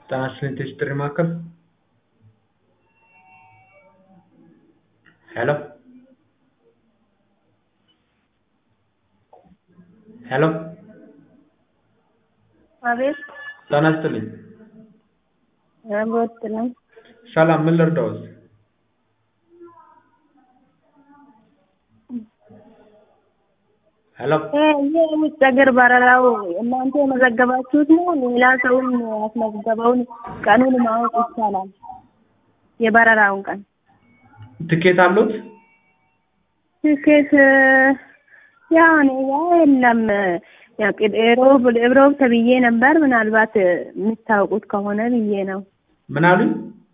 ጤና ይስጥልኝ ጥሪ ማዕከል ሄሎ ሄሎ አቤት ጤና ይስጥልኝ አቦት ነው። ሰላም ምን ልርዳዎት ሄሎ የውጭ ሀገር በረራው እናንተ የመዘገባችሁት ነው? ሌላ ሰውም ያስመዘገበውን ቀኑን ማወቅ ይቻላል? የበረራውን ቀን ትኬት አሉት ትኬት ያው እኔ ጋ የለም። ያው ሮብ ሮብ ተብዬ ነበር። ምናልባት የምታውቁት ከሆነ ብዬ ነው። ምን አሉኝ